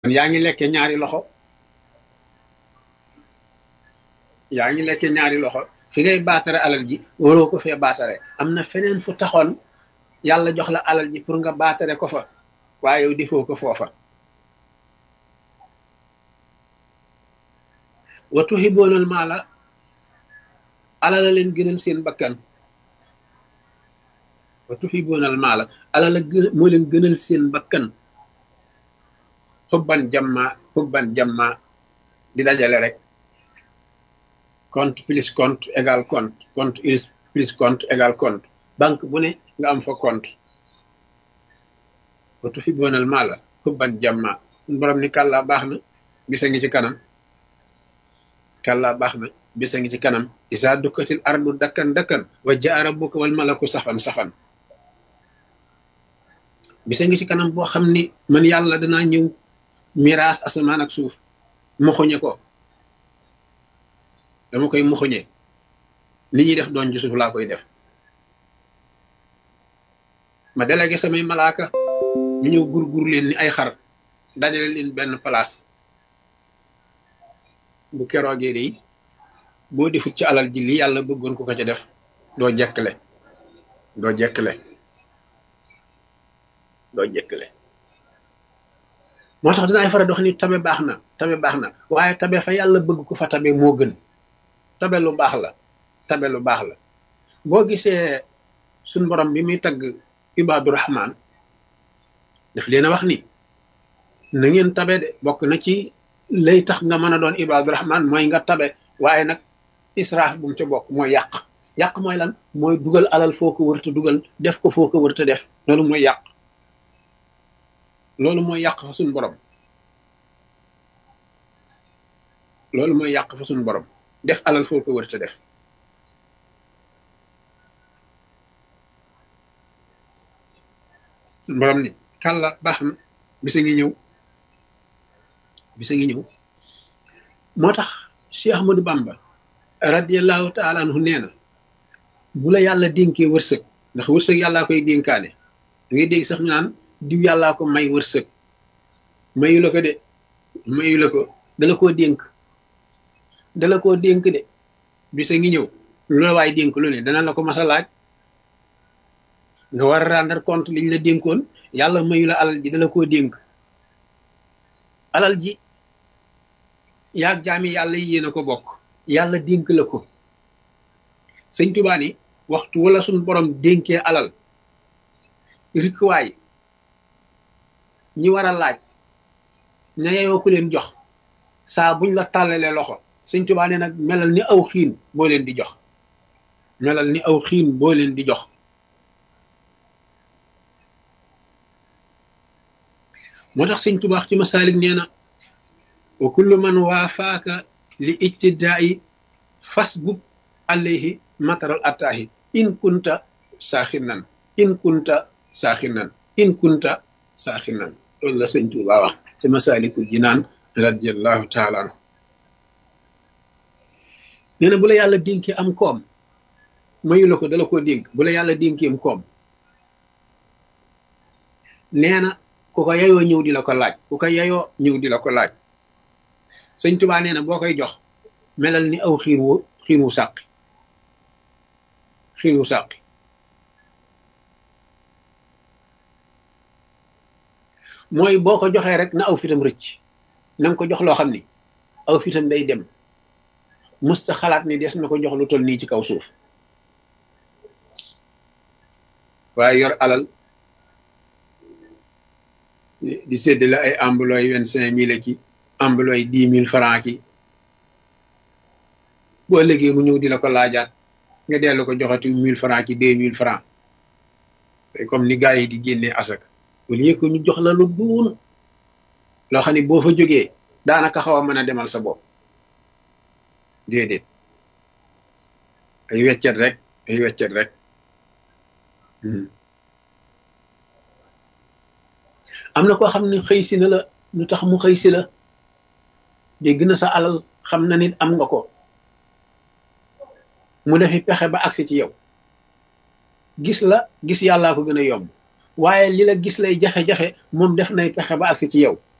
yaa ngi lekke ñaari loxo yaa ngi lekke ñaari loxo fi ngay baatare alal ji waroo ko fee baatare am na feneen fu taxoon yàlla jox la alal ji pour nga baatare ko fa waaye yow defoo ko foofa wa tuhiboonal maala alal la leen gënal seen bakkan wa tuhiboonal maala alal la gën moo leen gënal seen bakkan xubban jamma xubban jamma di dajale rek compte plus compte égal compte compte plus compte égal compte banque bu ne nga am fa compte wa tuhiboonal maala xubban jamma borom ni kàllaa baax na bisa ngi ci kanam kàllaa baax na bisa ngi ci kanam isa dukkatil ardu dakkan dakkan wa jaa rabbuka wal malaku safan safan bisa ngi ci kanam boo xam ni man yàlla danaa ñëw miraas asamaan ak suuf muxuñe ko dama koy muxuñe li ñuy def doon ci suuf laa koy def ma délégué samay malaaka ñu ñëw gur-gur leen ni ay xar dajale leen benn place bu keroogee de boo defut ci alal ji li yàlla bëggoon ko ko ca def doo jekkle doo jekkle doo jekkle moo tax dinaay faral di wax ni tabe baax na tabe baax na waaye tabe fa yàlla bëgg ko fa tabe moo gën tabe lu baax la tabe lu baax la boo gisee suñ borom bi muy tagg ibaadu rahmaan daf leen a wax ni na ngeen tabe de bokk na ci lay tax nga mën a doon ibaadu rahmaan mooy nga tabe waaye nag israaf bu mu ca bokk mooy yàq yàq mooy lan mooy dugal alal foo ko wërta dugal def ko foo ko wërta def loolu mooy yàq loolu mooy yàq fa suñ borom loolu mooy yàq fa suñ borom def alal foo ko wërta def suñ borom ni kàlla baax na bisa ngi ñëw bisa ngi ñëw moo tax Cheikh Ahmadou Bamba radiallahu taala anhu nee na bu la yàlla dénkee wërsëg ndax wërsëg yàllaa koy dénkaane da ngay dégg sax ñu naan diw yàllaa ko may wërsëg mayu la ko de mayu la ko dala koo dénk dala koo dénk de bisa ngi ñëw lu la waay dénk lu ne dana la ko mas a laaj nga war a rendre compte liñ la dénkoon yàlla mayu la alal ji dala koo dénk alal ji yaag jaami yàlla yi yéen a ko bokk yàlla dénk la ko sëñ Tuubaa ni waxtu wala suñ borom dénkee alal rikwaay ñi war a laaj ña yeyoo ku leen jox saa buñ la tàllalee loxo sëñ Tuubaa ne nag melal ni aw xiin boo leen di jox melal ni aw xiin boo leen di jox moo tax sëñ Tuubaa ci masaalik nee na wa kullu man waafaaka li ijtidaa'i fasbub alayhi mataral attaahi in kunta saaxinan in kunta saaxinan in kunta saaxinan loolu la sëñ Tuubaa wax ci masaalikul jinaan radiallahu taala anhu nee na bu la yàlla dénkee am koom mayu la ko dala koo dénk bu la yàlla dénkee am koom nee na ku ko yayoo ñëw di la ko laaj ku ko yayoo ñëw di la ko laaj sëñ Tuubaa nee na boo koy jox melal ni aw xiin wu xiin wu sàqi xiin wu sàqi mooy boo ko joxee rek na aw fitam rëcc na nga ko jox loo xam ni aw fitam day dem musta xalaat ni des na ko jox lu toll nii ci kaw suuf waaye yor alal di séddale ay ambulooy vingt cinq mille ki ambulooy dix mille franc ki boo léegi mu ñëw di la ko laajaat nga dellu ko joxati mille franc ki deux mille franc comme ni gars yi di génnee asak wala yëg ko ñu jox la lu duun loo xam ne boo fa jógee daanaka xaw a mën a demal sa bopp déedéet ay weccet rek ay weccet rek am na koo xam ne xëy si na la lu tax mu xëy si la dégg na sa alal xam na nit am nga ko mu defi pexe ba agsi ci yow gis la gis yàllaa ko gën a yomb waaye li la gis lay jafe-jafe moom def nay pexe ba agsi ci yow